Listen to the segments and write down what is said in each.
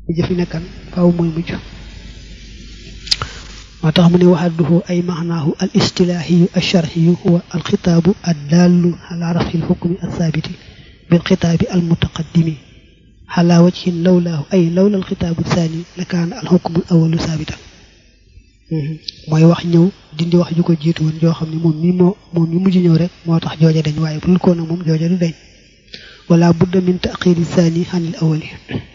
jëfi nekkan faaw mooy mujj moo tax mu ne waxadduhu ay maxnaahu al istilaahiyu al sharxiyu huwa al xitaabu ad daallu ala rafi al xukmi al saabiti bil xitaabi al mutaqaddimi ala wajhin lawlaahu ay lawla al xitaabu saani la kaana al xukmu al awalu saabitan mooy wax ñëw dindi wax ju ko jiitu woon joo xam ne moom mi moo moom mi mujj ñëw rek moo tax jooja dañ waaye bul ko nag moom jooja du dañ wala budda min taqiri saani xanil awali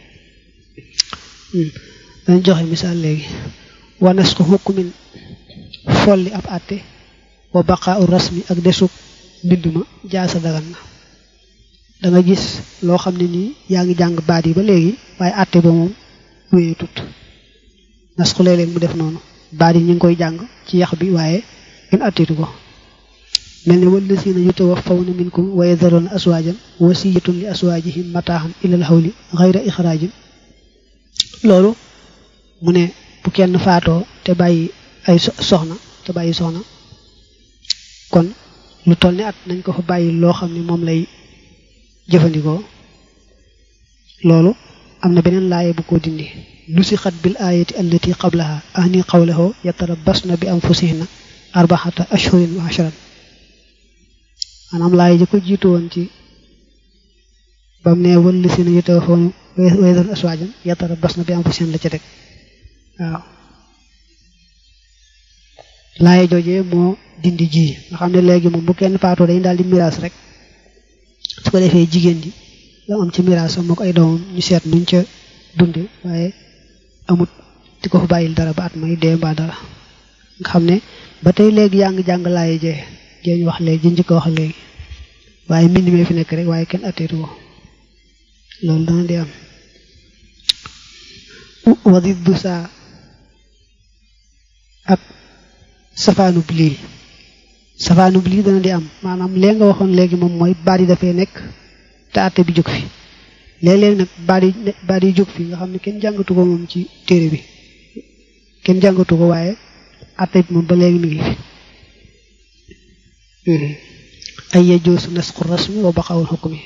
dañ joxe misaal léegi wa nasxu hukmin folli ab àtte wa baqaa u rasmi ak desug mbind ma jaasa dagan na da nga gis loo xam ne nii yaa ngi jàng baat yi ba léegi waaye àtte ba moom wéyee tut nasxu léeg-léeg mu def noonu baat yi ñu ngi koy jàng ci yax bi waaye ngeen àtteetu ko mel ne wallazina yutawaffawna minkum wa yadharuna aswaajan wasiyatun li aswaajihim mataaxan ilal hawli xayra ixraajin loolu mu ne bu kenn faatoo te bàyyi ay soxna te bàyyi soxna kon lu toll ni at nañ ko fa bàyyi loo xam ne moom lay jëfandikoo loolu am na beneen laaye bu ko dindi nusixat bil ayati allati qablaha ahni qawlahu yatarabbasna bi anfusihinna arbaxata ashhurin wa ashran maanaam laaye ji ko jiitu woon ci bam ne wëlli si na yutawaffawna wa yadharuna aswaajan yatarabbasna bi anfusihinna la ca teg waaw laaye joojee moo dindi ji nga xam ne léegi moom bu kenn faatoo dañu daal di miraas rek su ko defee jigéen ji la am ci miraasam moo ko ay doomam ñu seet nuñ ca dunde waaye amut di ko fa bàyyil dara ba at may dee mbaa dara nga xam ne ba tey léegi yaa ngi jàng laaye jee jee ñu wax léegi ji njëkk wax léegi waaye mbind mee fi nekk rek waaye kenn atteetu ko loolu dana di am wadit bu saa ak safaanub lii safaanub lii dana di am maanaam lee nga waxoon léegi moom mooy baat yi dafay nekk te àtte bi jóg fi léeg-léeg nag baat yi baat yi jóg fi nga xam ne kenn jàngatu ko moom ci téere bi kenn jàngatu ko waaye àtte bi moom ba léegi mi ngi fi ay yajoosu nasqu rasmi wa baqawul xukmi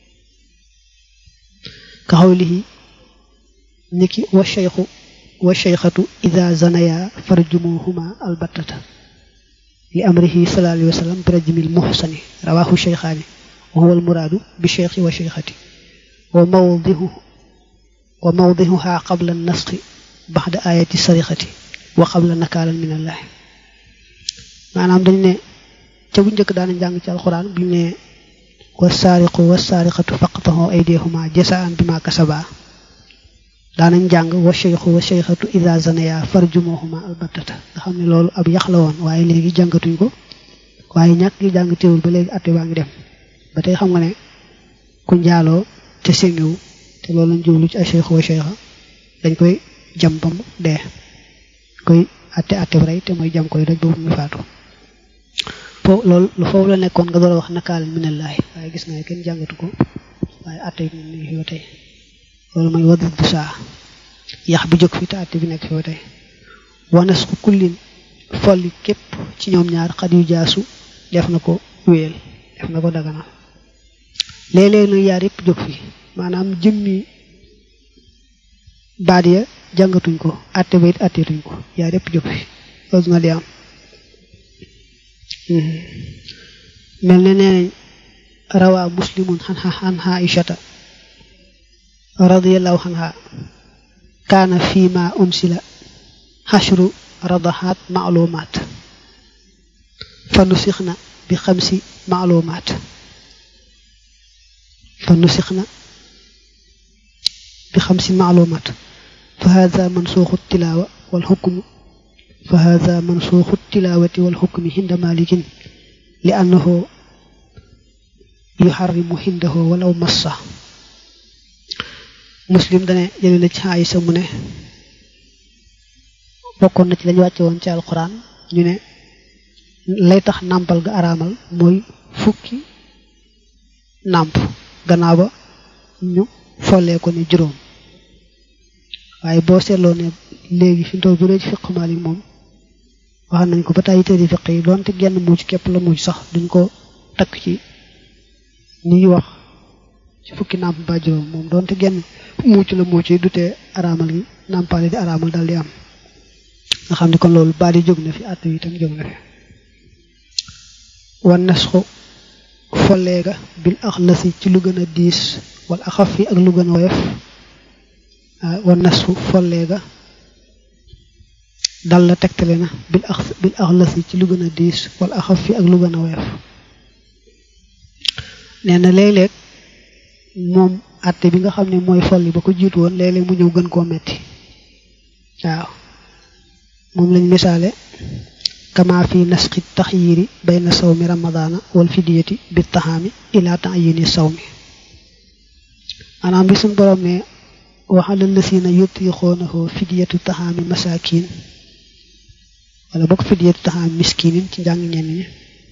ka xawlihi niki wa cheikhu wa cheikhatu ida zanaya farjumuhuma albattata li amrihi sallallahu alayhi wa sallam bi rajmil muhsani rawahu cheikhaani wa huwa almuraadu bi cheikhi wa cheikhati wa mawdihu wa mawdihuha qabla nasxi baxda ayati sarixati wa qabla nakaalan min allahi maanaam dañ ne ca bu njëkk daana jàng ci alxuraan bi ne wa saariqu wa saariqatu faqtahu aydihuma jasaan bi ma kasaba daanañ jàng wa cheikhu wa cheikhatu ida zanaya farjumuhuma albattata nga xam ne loolu ab yax la woon waaye léegi jàngatuñ ko waaye ñàkk gi jàng teewul ba léegi atte baa ngi dem ba tey xam nga ne ku njaaloo te séngiwu te loolu lañ jublu ci ay cheikhu wa cheikha dañ koy jam bam dee koy atte atte bu rey te mooy jam koy doj boobu muy faatu foofu loolu lu foofu la nekkoon nga door a wax nakaal minallahi waaye gis nga kenn jàngatu ko waaye atte yi moom mi ngi fi ba tey loolu mooy wadut bu saa yax bi jóg fi te àtte bi nekk fi ba tey wanas ku kullin folli képp ci ñoom ñaar xat yu jaasu def na ko wéyal def na ko daganal léeg-léeg nag yaar yëpp jóg fi maanaam jëmmi baat ya jàngatuñ ko àtte ba it àtteetuñ ko yaar yëpp jóg fi loolu na di am mel ne nee nañ rawaa muslimun xan xan aishata radiyallahu anha kaana fi ma unsila xashru radaxaat maalumaat fa nusixna bi xamsi maalumaat fa nusixna bi xamsi maalumaat fa hada mansuuxu tilaawa wal xukmu fa hada mansuuxu tilaawati wal xukmi hinda malikin li annahu yuxarrimu hindahu walaw massa muslim dane jële na ci Aysa mu ne bokkoon na ci lañu wàcce woon ci alxuraan ñu ne lay tax nàmpal ga araamal mooy fukki nàmp gannaaw ba ñu follee ko ne juróom waaye boo seetloo ne léegi fi ndox bu dee ci fiq Maalik moom wax nañ ko ba tàyyi téere fiq yi doonte genn muuc képp la muuc sax duñ ko takk ci ñuy wax ci fukki nàmp ba juróom moom doonte genn muuc la muuc yi dutee araamal gi nàmpaale di araamal dal di am nga xam ne kon loolu baal yi jóg na fi àtt yi itam jóg na fi wan nasxu folleega bil axlasi ci lu gën a diis wala axaf fi ak lu gën a woyof wan nasxu folleega dal la tegtale na bil ax bil axlasi ci lu gën a diis wala axaf fi ak lu gën a woyof nee na léeg-léeg moom àtte bi nga xam ne mooy folli ba ko jiitu woon léeg-léeg mu ñëw gën koo metti waaw moom lañ misaale kama fi nasxi taxyiri bayna sawmi ramadaana wal fidiyati bi taxaami ila taayini sawmi maanaam bi suñ borom ne waxala lësina yutixoonahu fidiyatu taxaami masakin wala bokk fidiyatu taxaami miskinin ci njàng ñenn ñi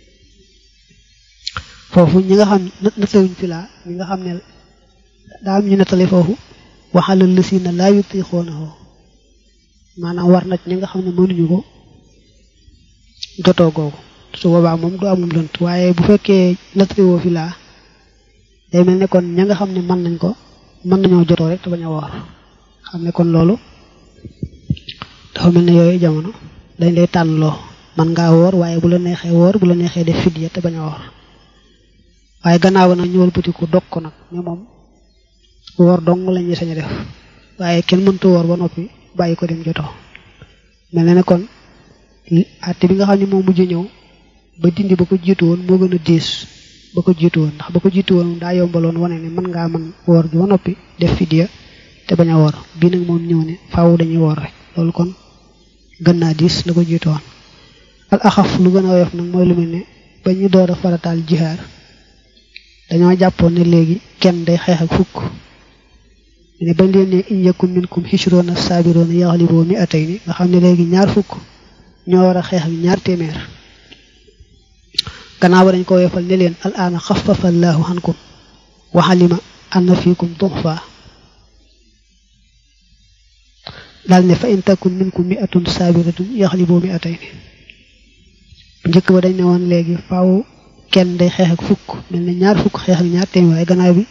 foofu ñi nga xam nattawuñ fi laa ñi nga xam ne daa am ñu nettali foofu waxala lësina laa yutixoonahu maanaam war na ñi nga xam ne mënuñu ko jotoo googu su boobaa moom du amum lënt waaye bu fekkee nattawoo fi laa day mel ne kon ña nga xam ne mën nañ ko mën nañoo jotoo rek te bañ a woor xam ne kon loolu dafa mel ne yooyu jamono dañ lay tànnloo man ngaa woor waaye bu la neexee woor bu la neexee def fidya te bañ a woor waaye gannaaw nag ñëwal bëtiku dog ko nag mais moom woor dong la ñuy sañ a def waaye kenn mënta woor ba noppi bàyyi ko dem jotoo mel na ne kon àtte bi nga xam ne moo mujj ñëw ba dindi ba ko jiitu woon moo gën a diis ba ko jiitu woon ndax ba ko jiitu woon daa yombaloon wane ne mën ngaa mën woor gi ba noppi def fidya te bañ a woor bii nag moom ñëw ne faaw dañuy woor rek loolu kon gën naa diis la ko jiitu woon al axaf lu gën a woyof nag mooy lu mel ne ba ñu door a farataal jihaar dañoo jàppoon ne léegi kenn day xeex ak fukk ne bañ leen ne in yakun minkum hishroona saabiroona yaxliboo mi atay ni nga xam ne léegi ñaar fukk ñoo war a xeex ak ñaar téeméer gannaaw ba dañ ko woyofal ne leen al aana xafafa allahu ankum wa alima anna fiikum duxfa daal ne fa in takun minkum mi atun saabiratun yaxliboo mi atay ni njëkk ba dañ ne woon léegi faaw kenn day xeex ak fukk mel ne ñaar fukk xeex ak ñaar téeméer waaye gannaaw bi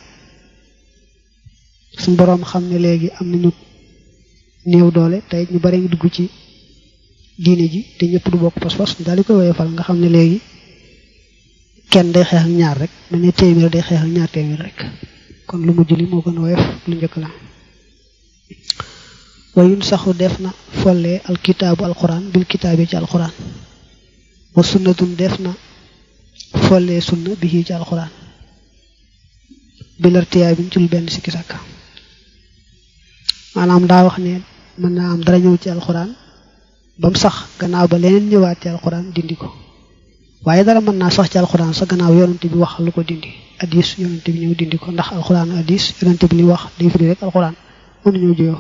suñ boroom xam ne léegi am nañu néew doole tey ñu bari ngi dugg ci diine ji te ñëpp du bokk pas-pas daal di koy woyofal nga xam ne léegi kenn day xeex ak ñaar rek mel ne téeméer day xeex ak ñaar téeméer rek kon lu mujj li moo gën a woyof lu njëkk la wayun saxu def na folle alkitaabu alquran bil kitaabi ci alquran wa sunnatun def na folle sunna bi ci alquran bilartiyaa bi ci lu benn sikki sàkka maanaam daa wax ne mën naa am dara ñëw ci alxuraan ba mu sax gannaaw ba leneen ñëwaat ci alxuraan dindi ko waaye dara mën naa sax ci alxuraan sa gannaaw yonante bi wax lu ko dindi addis yonante bi ñëw dindi ko ndax alxuraan addis yonante bi li wax day firi rek alxuraan mënu ñëw juyoo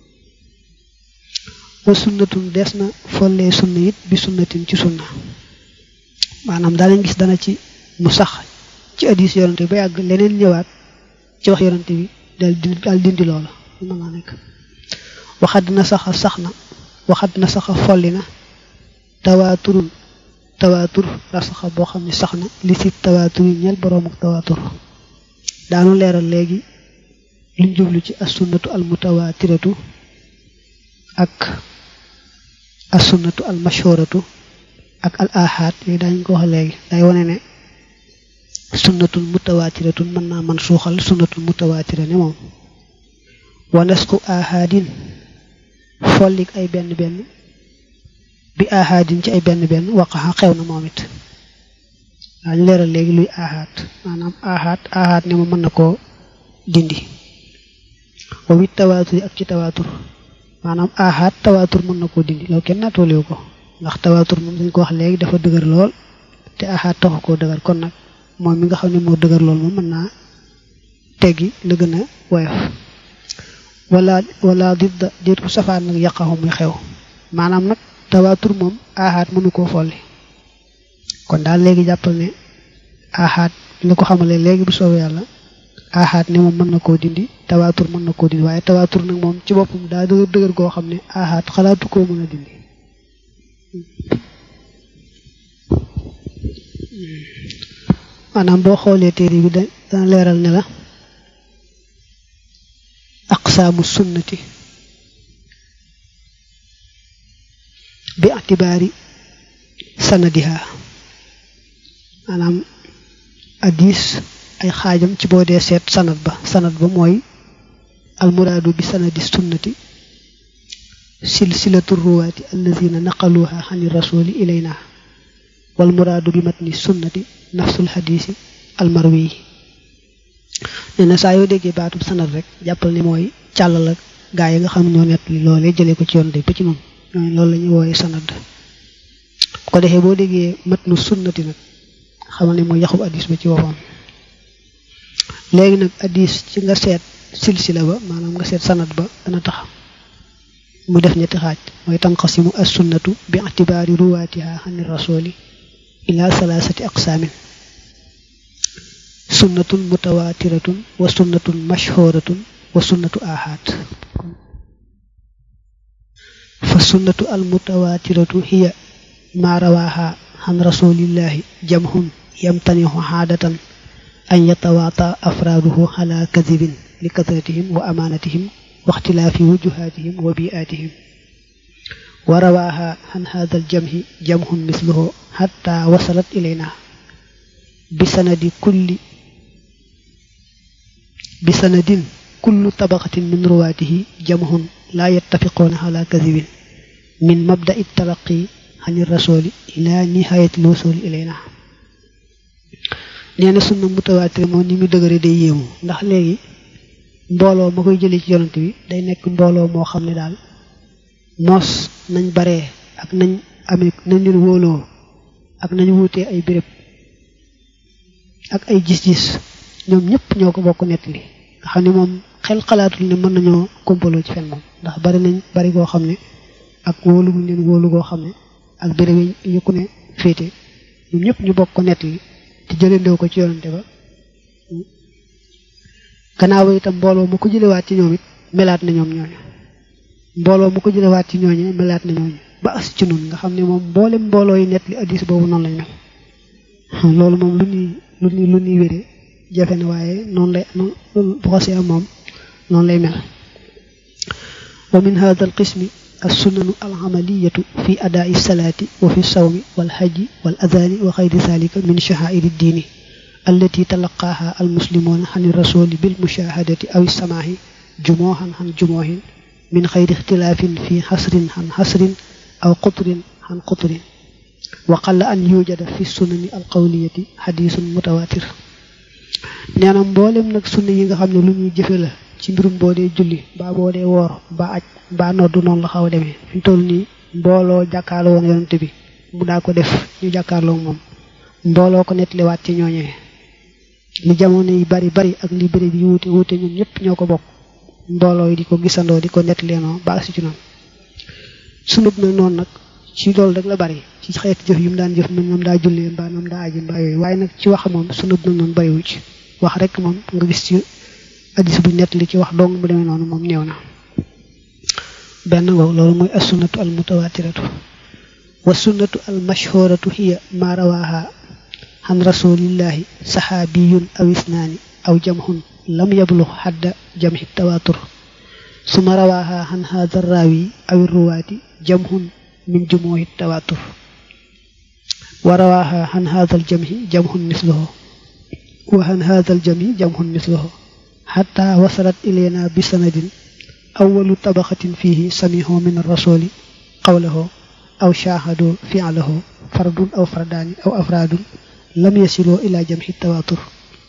wa sunnatun des na follee sunna it bi sunnatin ci sunna maanaam daanañ gis dana ci mu sax ci addis yonante bi ba yàgg leneen ñëwaat ci wax yonante bi dal dindi dal dindi loola mën naa nekk waxat na saxa sax na waxat na saxa folli na tawaaturun tawaatur rasaxa boo xam ne sax na li si tawaatur yi ñeel boroom ak tawaatur daanu leeral léegi luñ jublu ci assunnatu almutawaatiratu ak assunnatu almashhuratu ak al ahad yooyu daañu ko wax léegi day wane ne sunnatul mutawaatiratun mën naa man suuxal sunnatul mutawaatira ne moom wa nasku ahadin follik ay benn benn bi ahadin ci ay benn benn waqaxa xew na moom it daañu leeral léegi luy ahad maanaam ahad ahad ne ma mën na koo dindi wa wit tawaatur ak ci tawaatur maanaam ahad tawaatur mën na koo dindi loolu kenn naatooliwu ko ndax tawaatur moom dañ ko wax léegi dafa dëgër lool te ahad taxu koo dëgër kon nag moom mi nga xam ne moo dëgër lool moom mën naa teggi la gën a woyof wala wala didda déet ku safaan nag yàqaxu muy xew maanaam nag tawaatur moom aaxaat mënu koo folli kon daal léegi jàppal ne aaxaat li ko xamale léegi bu soobee yàlla aaxaat ne moom mën na koo dindi tawaatur mën na koo dindi waaye tawaatur nag moom ci boppam daa dëgër dëgër goo xam ne aaxaat xalaatu koo mën a dindi maanaam boo xoolee téere bi dana leeral ne la aqsaamu sunnati bi atibaari sanadiha maanaam addis ay xaajam ci boo dee seet sanad ba sanad ba mooy almuraadu bi sanadi sunnati silsilatu ruwaati allazina naqaluha xani rasuli ilayna wal muraadu bi matni sunnati nafsul xadiisi almarwi nee na saa yoo déggee baatub sanad rek jàppal ni mooy càll la gaa yi nga xam ñoo nett li loolee jëlee ko ci yoon de ba ci moom ñooñu loolu la ñuy wooyee sanad bu ko defee boo déggee matnu sunnati nag xamal ne mooy yaxub addis ba ci waxoon léegi nag addis ci nga seet silsila ba maanaam nga seet sanad ba dana tax mu def ñetti xaaj mooy tanqasimu as sunnatu bi itibaari ruwaatiha xani rasuli ila salaasati aqsaamin sunnatun mutawaatiratun wa sunnatun mashhuratun wa sunnatu ahad fa sunnatu al mutawaatiratu hiya ma rawaaha xan rasulillahi jamhun yamtanihu xaadatan an yatawaata afraaduhu ala kadibin li kasratihim wa amaanatihim wa ixtilaafi wujuhaatihim wa biaatihim wa rawaaha xan haada aljamhi jamhun misluhu xatta wasalat ilayna bisanadi kulli bisanadin kullu tabaqatin min ruwaatihi jamhun laa yattafiquuna ala kadibin min mabda'i talaqi xani rasuli ila nihayati lwusuli ilayna nee na sunna mutawaatir moom ni mu dëgëre day yéemu ndax léegi mbooloo ma koy jëlee ci yonent bi day nekk mbooloo moo xam ne daal moos nañ baree ak nañ amee nañ leen wóoloo ak nañ wuutee ay béréb ak ay gis-gis ñoom ñëpp ñoo ko bokk nett li nga xam ne moom xel xalaatul ne mën nañoo kompaloo ci fen moom ndax bari nañ bari koo xam ne ak wóolu buñ leen wóolu koo xam ne ak béréb yi ñu ku ne féete ñoom ñëpp ñu bokk ko nett li te jëlandoo ko ci yonante ba gannaaw itam mbooloo mu ko jëlewaat ci ñoom it melaat na ñoom ñooñu mbooloo mu ko jëlewaat ci ñooñu melaat na ñooñu ba as ci nun nga xam ne moom mboolem mbooloo yi nett li addis boobu noonu lañ mel loolu moom lu ñuy lu ñuy lu ñuy wéree jafe na waaye noonu lay bu xasee am moom noonu lay mel wa min hada al qismi السنن العملية في أداء الصلاة وفي الصوم والحج والأذان وغير ذلك من شعائر الدين التي تلقاها المسلمون عن الرسول بالمشاهدة أو السماع جموعا عن جموع من غير اختلاف في حصر عن حصر أو قطر عن قطر وقل أن يوجد في السنن القولية حديث متواتر neena mboolem nag sunna yi nga xam ne lu ñuy jëfe la ci mbirum boo dee julli mbaa boo dee woor mbaa aj mbaa noddu noonu la xaw a demee fi mu toll nii mbooloo jàkkaarloo woon yonante bi mu daa ko def ñu jàkkaarloo moom mbooloo ko nettaliwaat ci ñooñee li jamono yi bari bari ak li bëri bi wuute wuute ñun ñëpp ñoo ko bokk mbooloo yi di ko gisandoo di ko nettaleenoo ba si ci noonu sunub nag noonu nag ci loolu rek la bari ci xeeti jëf yu mu daan jëf moom daa jullee mbaa moom daa aji mbaa yooyu waaye nag ci wax moom sunub nag noonu bariwu ci wax rek moom nga gis ci addis bu nett li ci wax dong mu demee noonu moom néew na benn ngoog loolu mooy as sunnatu al mutawatiratu wa sunnatu al mashhuratu hiya ma rawaha an rasulillahi saxaabiyun aw isnaani aw jamhun lam yablux xadda jamhi tawatur suma rawaha an hada rawi aw ruwaati jamhun min jumuhi tawatur wa rawaha an hada al jamhi jamhun misluhu wa an hada al jamhi jamhun misluhu xataa wasalat ilayna bi sanadin awalu tabaxatin fihi samihu min arrasuli qawlahu aw shaahadu fi'lahu fardun aw fardaani aw afraadun lam yasiloo ila jamhi tawatur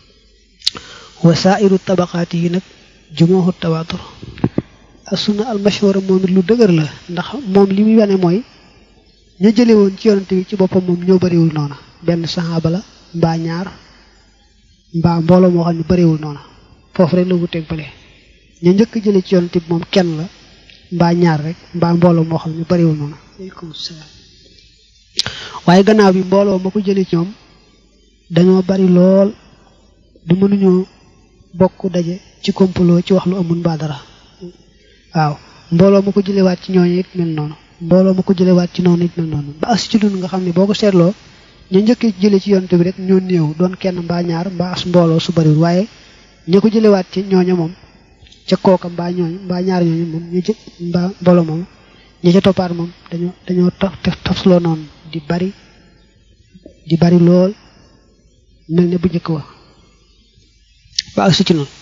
wa saairu tabaxaati yi nag jumuhu tawatur assunna al mashhura moom it lu dëgër la ndax moom li muy wane mooy ña jële woon ci yonante bi ci boppam moom ñoo bariwul noona benn saxaaba la mbaa ñaar mbaa mbooloo moo xam ne bariwul noona foofu rek la wuteeg bële ñu njëkk jële ci yonante bi moom kenn la mbaa ñaar rek mbaa mbooloo moo xam ne bariwul noonu aleykum salaam waaye gannaaw bi mbooloo ma ko jële ci ñoom dañoo bari lool du mënuñoo bokk daje ci kompaloo ci wax lu amul mbaa dara waaw mbooloo ma ko jëlewaat ci ñooñu it mel noonu mbooloo ma ko jëlewaat ci noonu it mel noonu ba as ci dund nga xam ne boo ko seetloo ñu njëkk jële ci yonante bi rek ñoo néew doon kenn mbaa ñaar mbaa as mbooloo su bariwul waaye ñi ko jëlewaat ci ñooña moom ca kooka mbaa ñooñu mbaa ñaar ñooñu moom ñu jë mbaa mbooloo moom ñi ca toppaat moom dañoo dañoo taf tafsloo noonu di bari di bari lool mel ne bu njëkk wa ba agsi ci noonu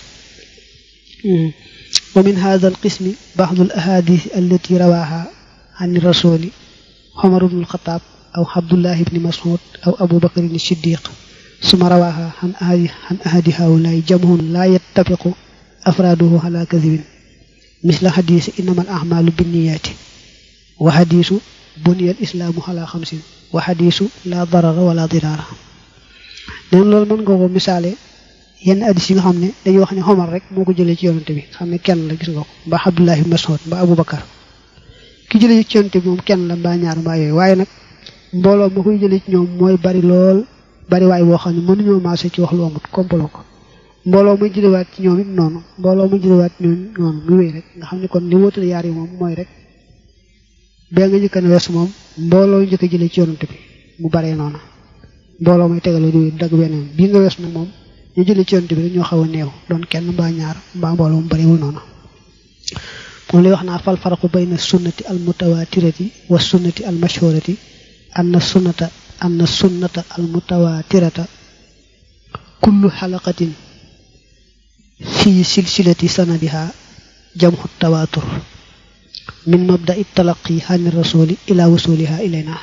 wa min hada al qismi baxdu al ahadith allati rawaha an rasuli xomar bnu alxataab aw abdullah ibni mas'ud aw abu bakr ibni siddiq suma rawaha an ahadi an ahadi haulaay jamhun la yattafiqu afraaduhu ala kadibin misla xadiis innama al ahmalu binniyaati wa xadiisu buniya al islaamu ala xamsin wa xadiisu la darara wala diraara neen loolu mën nga ko misaale yenn addis yi nga xam ne dañuy wax ne xomar rek moo ko jëlee ci yonante bi xam ne kenn la gis nga ko mbaa abdullah ibn mas'ud mbaa abu bakar ki jëlee ci yonante bi moom kenn la mbaa ñaar mbaa yooyu waaye nag mbooloo ma koy jëlee ci ñoom mooy bari lool bari waay boo xam ne mënuñoo maase ci wax lu amut kompaloo ko mbooloo muy jëlewaat ci ñoom it noonu mbooloo muy jëlewaat ci ñoom noonu muy wéy rek nga xam ne kon li wóotale yaar yi moom mooy rek bee nga njëkk a wees moom mbooloo njëkk a jëlee ci yonante bi mu baree noonu mbooloo muy tegaloo di dagg beneen bii nga wees nag moom ñu jëlee ci yonante bi rek ñoo xaw a néew doon kenn mbaa ñaar mbaa mbooloo mu bariwul noonu moom lay wax naa fal faraqu bayna sunnati al mutawatirati wa sunnati al mashhurati anna sunnata anna sunnata al mutawatirata kullu xalaqatin fi silsilati sanadiha jamhu tawatur min mabda'i talaqi an rasuli ila wusuliha ilayna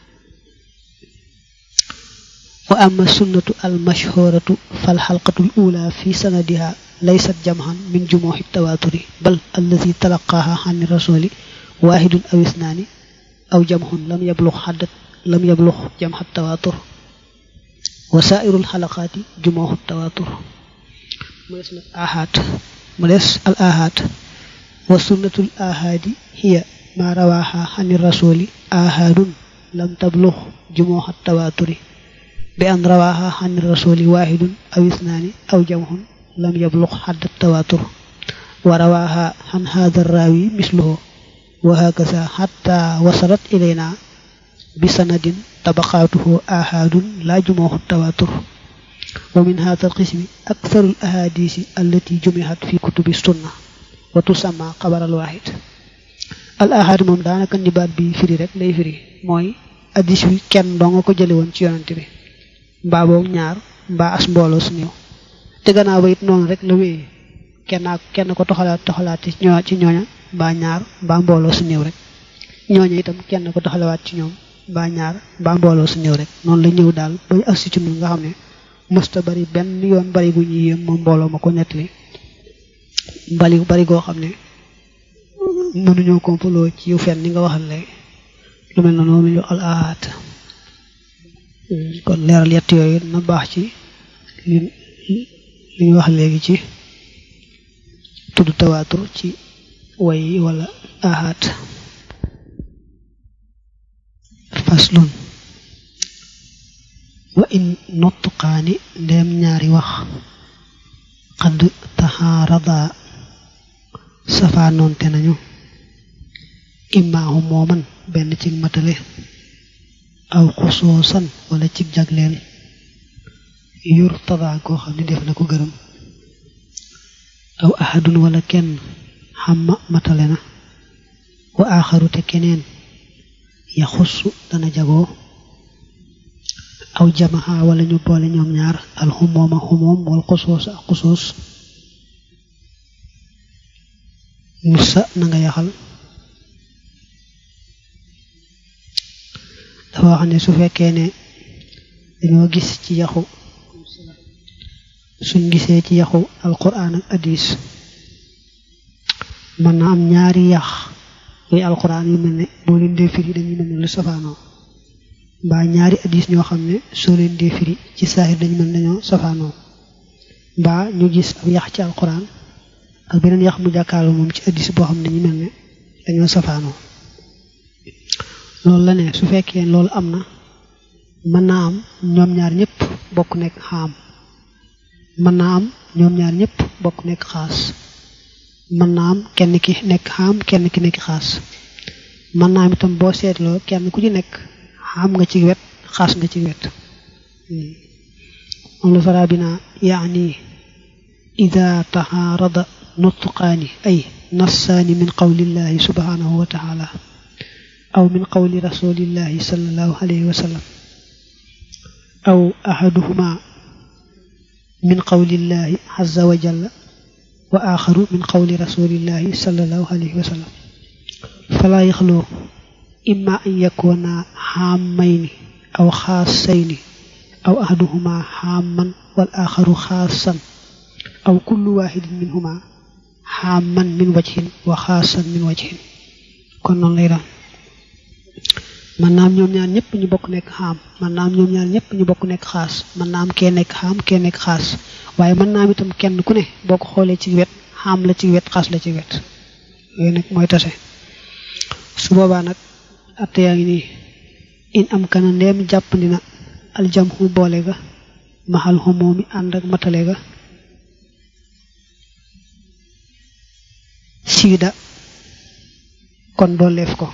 wa amma sunnatu al mashhuratu fal xalqatu al ula fi sanadiha laysat jamhan min jumuhi tawaturi bal allati talaqaha an rasuli wahidun aw isnani aw jamhun lam yablugh haddat lam yablugh jamha tawatur wa saa'irul xalaqaati jumuhu tawatur mu des nag ahad mu des al ahad wa sunnatul ahadi hiya ma rawaha ani rasuli ahadun lam tablugh jumuha tawaturi bi an rawaha ani rasuli wahidun aw isnani aw jamhun lam yablugh hadd tawatur wa rawaha an hadha rawi misluhu wa hakaza hatta wasalat ilayna bi sanadin tabaqaatuhu ahadun la jumuhu tawatur wa min hadha alqismi aktharu alahadisi allati jumihat fi kutubi sunna wa tusamma xabar al wahid al ahad moom daanaka nibaat bi firi rek lay firi mooy addis bi kenn doo nga ko jële woon ci yonante bi mbaa boobu ñaar mbaa as mbooloo su néew te gannaaw ba it noonu rek la wéyee kenn kenn ko toxalaat toxalaat ci ñoo ci ñooña mbaa ñaar mbaa mbooloo su néew rek ñooña itam kenn ko toxalawaat ci ñoom mbaa ñaar mbaa mbooloo su ñëw rek noonu la ñëw daal ba agsi ci ñun nga xam ne mësta bari benn yoon bari gu ñuy yéem moom mbooloo ma ko nettali bari bari goo xam ne mënuñoo kompaloo ci yu fenn ni nga waxal léegi lu mel noonu moom ñu al ahaat kon leeral yett yooyu na baax ci li li ñu wax léegi ci tudd tawaatur ci way wala ahaat faslun wa in nutqaani ndeem ñaari wax xadd taxaarada safaanoonte nañu imaahu mooman benn ci matale aw xusoosan wala ci jagleen yur tadaa koo xam ne def na ko gërëm aw ahadun wala kenn xamma matale na wa aaxaru te keneen ya xussu dana jagoo aw jamaha wala ñu boole ñoom ñaar alxumooma xumoom wal xusoos ak xusoos musa na nga yaxal dafa wax ne su fekkee ne dañoo gis ci yaxu suñ gisee ci yaxu alquran ak hadis mën na am ñaari yax yooyu alquran yu mel ne boo leen dee firi dañuy mel ne lu safaanoo mbaa ñaari hadis ñoo xam ne soo leen dee firi ci saahir dañu mel nañoo safaanoo mbaa ñu gis ab yax ci alquran ak beneen yax mu jàkkaarloo moom ci hadis boo xam ne ñu mel ne dañoo safaanoo loolu la ne su fekkee loolu am na mën naa am ñoom ñaar ñëpp bokk nekk xaam mën naa am ñoom ñaar ñëpp bokk nekk xaas mën naa am kenn ki nekk xaam kenn ki nekk xaas mën naa am itam boo seetloo kenn ku ci nekk xaam nga ci wet xaas nga ci wet moom la fara bi naa yaani ida taxaarada nutqaani ay nassaani min qawlillahi subhanahu wa taala aw min qawli rasulillahi sallallahu alayhi wa sallam aw ahaduhuma min qawlillahi azza wa jalla wa axaru min qawli rasulillahi sallallahu alayhi wa sallam fala yaxloo imma an yakuna xaamayni aw xaasayni aw ahaduhuma xaaman wal axaru xaasan aw kullu waxidin minhuma xaaman min wajhin wa xaasan min wajhin kon noonu lay daan man naam ñoom ñaar ñëpp ñu bokk nekk xaam man naam ñoom ñaar ñëpp ñu bokk nekk xaas man naam kee nekk xaam kee nekk xaas waaye mën naam itam kenn ku ne boo ko xoolee ci wet xaam la ci wet xaas la ci wet yooyu nag mooy tase su boobaa nag atte yaa ngi nii in am kana ndeem jàppandi na aljamhu boole ga maxal xumoomi ànd ak matale ga siida kon dooleef ko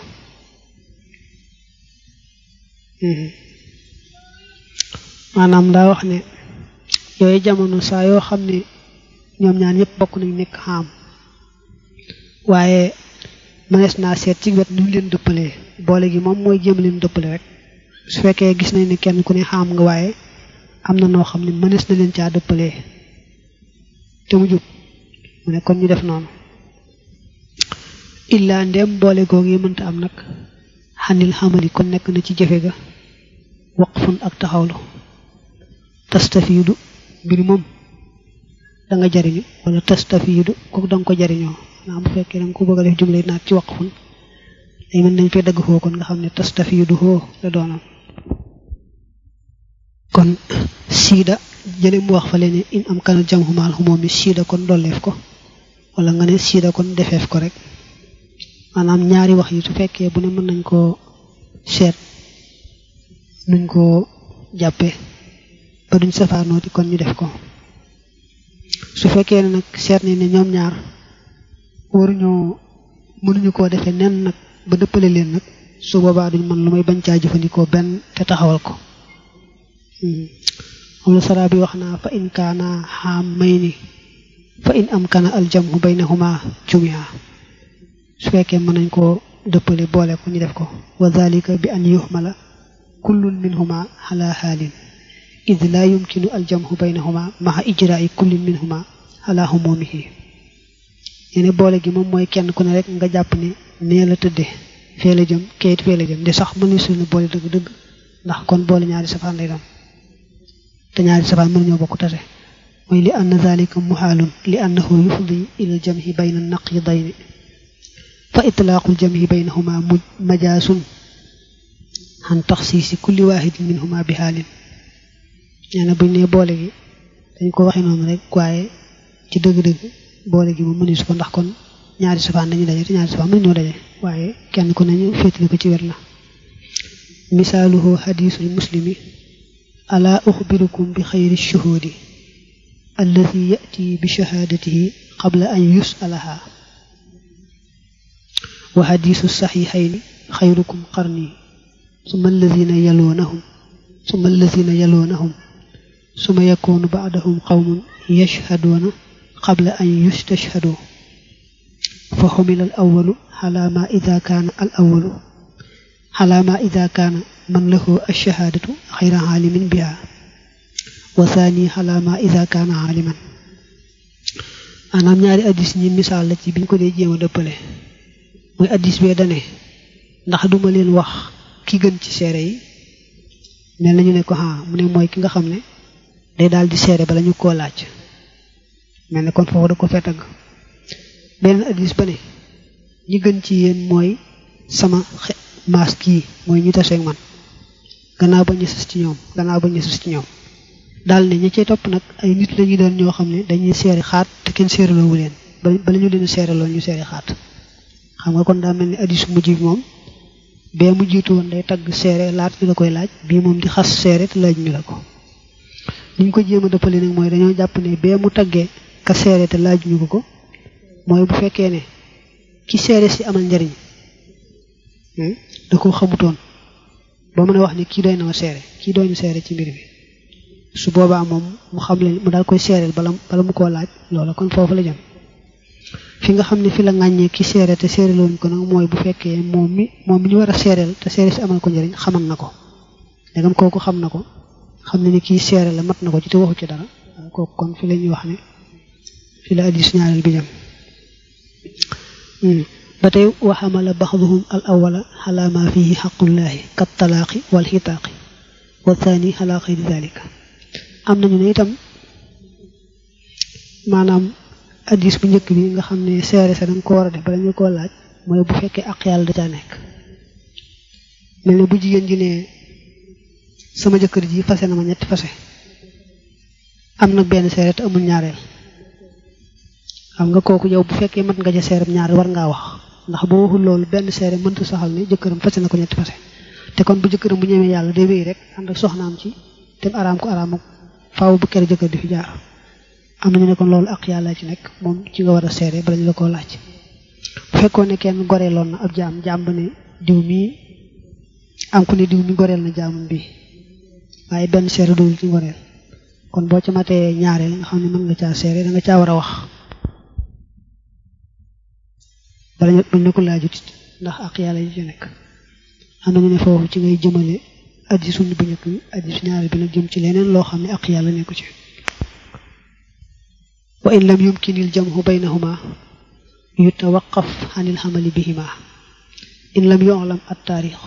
maanaam daa wax ne yooyu jamono saa yoo xam ne ñoom ñaan yëpp bokk nañ nekk xaam waaye mënees naa seet ci wet nu leen dëppalee boole gi moom mooy jéem leen dëppale rek su fekkee gis nañ ne kenn ku ne xaam nga waaye am na noo xam ne mënees na leen caa dëppalee te mu jub mu ne kon ñu def noonu illaa ndem boole googu yi mënta am nag xanil xamali kon nekk na ci jëfe ga waqfun ak taxawlu tastafiidu mbir moom da nga jariñu wala tastafiidu kooku da nga ko jariñoo maanaam bu fekkee da nga ko bëgg a def jumle naat ci waqfun day mën nañ fee dagg foo kon nga xam ne tastafiidu hoo la doonoon kon siida jële mu wax fa leen in am kanal jam xumaal xumoom mi siida kon dolleef ko wala nga ne siida kon defeef ko rek maanaam ñaari wax yi su fekkee bu ne mën nañ koo seet nuñ koo jàppe ba duñ safaanooti kon ñu def ko su fekkee ne nag seet ni ne ñoom ñaar waruñoo mënuñu koo defee nen nag ba dëppale leen nag su boobaa duñ mën lu may bañ caa jëfandikoo benn te taxawal ko moom la saraa bi wax naa fa in kaana xaam may ni fa in am kana aljamhu baynahuma jumiha su fekkee mën nañ koo dëppale boole ko ñu def ko wa dalika bi an yuhmala kullun minhuma ala xaalin id laa yumkinu aljamhu baynahuma maxa ijraai kullin minhuma ala humumihi yene boole gi moom mooy kenn ku ne rek nga jàpp ne nee la tëdde fee la jëm kayit fee la jëm de sax mënu suñu boole dëgg-dëgg ndax kon boole ñaari safaan lay doon te ñaari safaan mën ñoo bokk tase mooy li ann dalika muhaalun li annahu yufdi ila aljamhi bayna naqidayni fa itlaaqul jamhi baynahuma majaasun xan taxsiisi kulli waahidin minhuma bi xaalin nee na buñ ne boole gi dañ ko waxe noonu rek waaye ci dëgg-dëgg boole gi moom mënees ko ndax kon ñaari safaan dañu daje te ñaari safaan mënu ñoo daje waaye kenn ku nañu féetli ko ci wér la misaaluhu xadiisul muslimi alaa uxbirukum bi xayri shuhuudi alladi yati bi shahaadatihi qabla an yusalaha wa xadiisu saxiixayni xayrukum qarni summa alladina yaloonahum summa alladina yaloonahum summa yakuunu baadahum qawmun yashhaduuna qabla an yustashhadu fa xumila al awalu xalaa ma ida kaana al awalu xalaa ma ida kaana man lahu alshahaadatu xayra xaalimin biha wa thani xalaa ma ida kaana xaaliman maanaam ñaari addis ñi misaal la ci biñ ko dee jéem a dëppale mooy addis bee dane ndax duma leen wax ki gën ci seere yi mel nañu ne ko ah mu ne mooy ki nga xam ne day daal di seere bala ñu koo laaj mel ne kon foofu da ko fee tagg beneen addis ba ne ñi gën ci yéen mooy sama maas kii mooy ñu taseeg man gannaaw ba ñu sës ci ñoom gannaaw ba ñu sës ci ñoom daal ne ñi cay topp nag ay nit lañu doon ñoo xam ne dañuy seeri xaat te kenn seeraloowu leen bala ñu leen seeraloo ñu seeri xaat xam nga kon daa mel ni addis mujj bi moom bee mu jiitu woon day tagg seere laat ñu la koy laaj bii moom di xas seere te laaj ñu la ko ni ñu ko jéem a dëppale nag mooy dañoo jàpp ne bee mu taggee ka seere te laaj ñu ko ko mooy bu fekkee ne ki seere si amal njariñ da ko xamutoon ba mën a wax ni kii doy na ma seere kii doy na seere ci mbir bi su boobaa moom mu xam leen mu daal koy seereel bala bala mu koo laaj loola kon foofu la jëm fi nga xam ne fi la ŋàññee ki seere te seere loon ko nag mooy bu fekkee moom mi moom mi ñu war a seereel te seere si amal ko njëriñ xamal na ko ndegam kooku xam na ko xam ne ni kii seere la mat na ko ci te waxu ci dara kooku kon fi la ñuy wax ne fi la addis ñaareel bi jëm ba tey waxamala baxduhum al awala ala ma fihi xaqullahi kat talaaqi wal xitaaqi wa thani ala xayri dalika am nañu ne itam maanaam addis bu njëkk bi nga xam ne seere sa danga ko war a def bala ñu koo laaj mooy bu fekkee ak yàlla da caa nekk mel ne bu jigéen ji ne sama jëkkër ji fase na ma ñetti fase am nag benn seere te amul ñaareel xam nga kooku yow bu fekkee mat nga ja seeram ñaar war ngaa wax ndax boo waxul loolu benn seere mënta saxal ne jëkkëram fase na ko ñetti fase te kon bu jëkkëram bu ñëwee yàlla day wéy rek ànd ak soxnaam ci te araam ko araam ak faaw bu kere jëkkër di fi jaar am nañu ne kon loolu ak yàlla ci nekk moom ci nga war a seere bala ñu la koo laaj bu fekkoon ne kenn goreeloon na ab jaam jaam ba ne diw mii am ku ne diw mi goreel na jaamam bi waaye benn seere doolu ci goreel kon boo ca matee ñaareel nga xam ne mën nga caa seere da nga caa war a wax bala ñu bañ ne ko laajut ndax ak yàlla yi ci nekk am nañu ne foofu ci ngay jëmale addi suñu bu njëkk bi addi su ñaareel bi nag jëm ci leneen loo xam ne ak yàlla nekku ci wa in lam yumkinil jamhu baynahuma yutawaqaf anil xamali bihima in lam yu'lam at taarix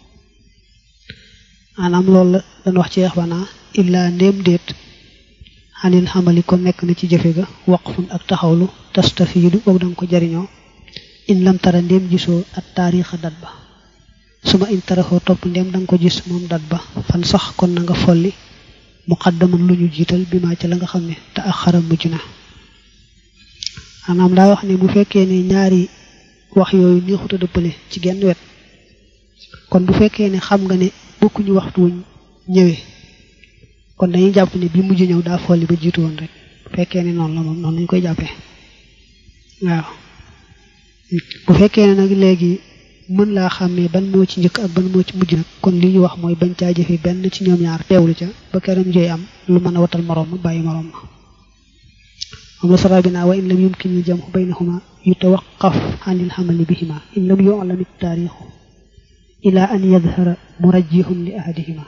maanaam loolu la dañ wax ci yaxbanaa illaa ndéem déet xanil xamali kon nekk na ci jëfe ga waqfun ak taxawlu tastafiidu boobu danga ko jariñoo in lam tara ndéem gisoo at taarixa dat ba suma in taraxoo topp ndéem danga ko gis moom dat ba fan sax kon na nga folli muqaddaman lu ñu jiital bi maa ca la nga xam ne te ak xaram mujj na maanaam daa wax ne bu fekkee ne ñaari wax yooyu neexut a dëppale ci genn wet kon bu fekkee ne xam nga ne bokkuñu waxtu wuñ ñëwee kon dañuy jàpp ne bi mujj ñëw daa folli ba jiitu woon rek bu fekkee ne noonu la moom noonu lañ koy jàppee waaw bu fekkee ne nag léegi mën laa xàmmee ban moo ci njëkk ak ban moo ci mujj nag kon li ñu wax mooy bañ caa jëfe benn ci ñoom ñaar teewlu ca ba keram jooy am lu mën a watal moroom ma bàyyi moroom ma moom la sara bi naa wa in lam yumkin il jamhu baynahuma yutawaqaf anil xamali bihima in lam yu'lam it taarixu ila an yadhara murajjihun li ahadihima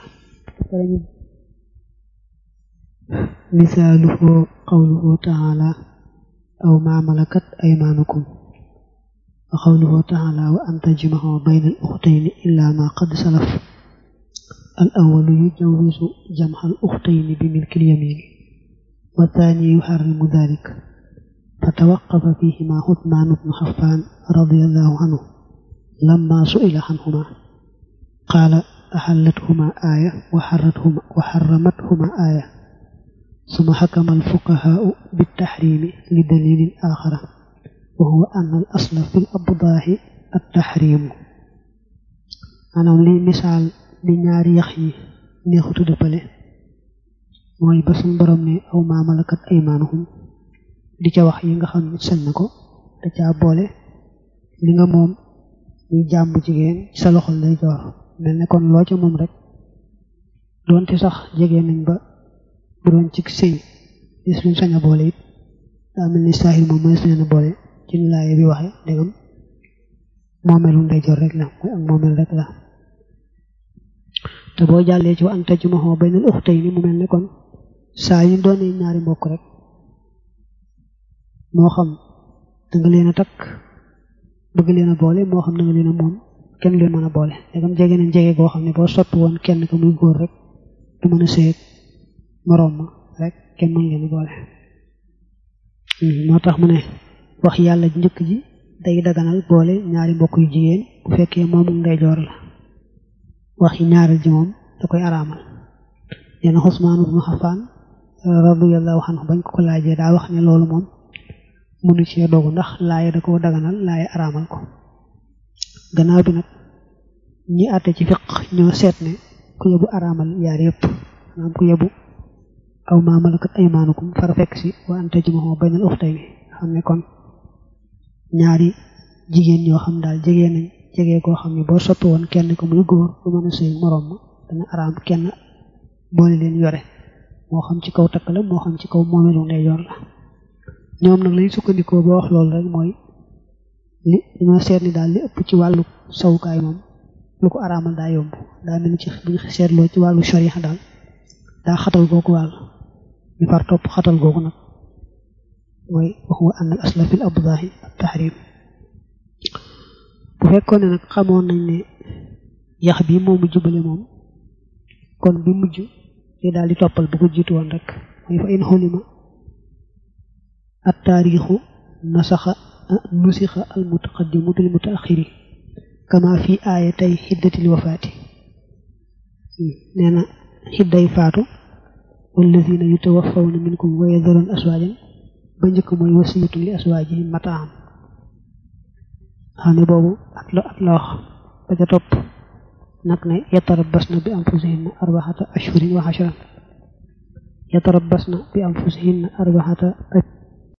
misaaluhu qawluhu taala aw ma malakat aymanukum wa qawluhu taala wa an tajmahu bayna al ukhtayni illa ma qad salaf al awwalu yujawizu jamha al ukhtayni bi milki al yamin wa thani yuharrimu dhalik فتوقف فيهما عثمان بن حفان رضي الله عنه لما سئل عنهما قال أحلتهما آية وحرتهما وحرمتهما آية ثم حكم الفقهاء بالتحريم لدليل آخر وهو أن الأصل في الأبضاح التحريم أنا لي مثال لنيار يخي نيخوتو دبالي mooy ba suñ borom ne aw maa malakat aymanuhum di ca wax yi nga xam ne sañ na ko da caa boole li nga moom muy jàmm jigéen ci sa loxol lay joor mel ne kon loo ca moom rek doonte sax jege nañ ba bu doon ci sëy gis luñ sañ a boole it daa mel ni saahir moom mooy sañ a boole ci laaye bi waxe ndegam moomeelu ndeyjoor rek la mooy ak moomeel rek la te boo jàllee ci wa an tajmahu baynal ukhtayni mu mel ne kon saa yu doonee ñaari mbokk rek moo xam da nga leen a takk bëgg leen a boole moo xam da nga leen a moom kenn leen mën a boole ndegam jege nañ jege goo xam ne boo soppi woon kenn ko muy góor rek du mën a seet moroom ma rek kenn mën leen a boole moo tax mu ne wax yàlla njëkk ji day daganal boole ñaari mbokk yu jigéen bu fekkee moomu ndeyjoor la wax yi ñaareel ji moom da koy araamal nee na Usmaan ibnu Affaan radiyallahu anhu bañ ko ko laajee daa wax ne loolu moom mënu cee dogu ndax laaye da koo daganal laaye araamal ko gannaaw bi nag ñi àtte ci fiq ñoo seet ne ku yebu araamal yaar yëpp maanaam ku yebu aw maa malakat aymaanukum fara fekk si wa an tajmahu baynal ukhtayni xam ne kon ñaari jigéen ñoo xam daal jege nañ jege koo xam ne boo soppi woon kenn ko muy góor bu mën a sëy moroom ma dana araam kenn boole leen yore moo xam ci kaw takk la moo xam ci kaw moomeelu ndeyjoor la ñoom nag lañu sukkandikoo ba wax loolu rek mooy li dañoo seet ni daal li ëpp ci wàllu sawukaay moom lu ko araamal daa yomb daa mel ni ci bu ñu seetloo ci wàllu sharia daal daa xatal googu wàll ñu far topp xatal googu nag mooy wax wa ànd ak asla fil abdaahi ak tahrim bu fekkoon ne nag xamoon nañ ne yax bi moo mujj bële moom kon bi mujj te daal di toppal bu ko jiitu woon rek mooy fa in xulima at taarixu nasaxa nusixa al mutaqaddimu bil mutaaxiri kama fi aaya tey xiddatil wafaati nee na xidday faatu wallazina yutawaffawna minkum wa yadharun aswaajan ba njëkk mooy wasiyatun li aswaajihim mataam xam ne boobu at la at la wax ba ca topp nag ne yatarabbasna bi anfusihinna arbaxata ashhurin wa ashran yatarabbasna bi anfusihinna arbaxata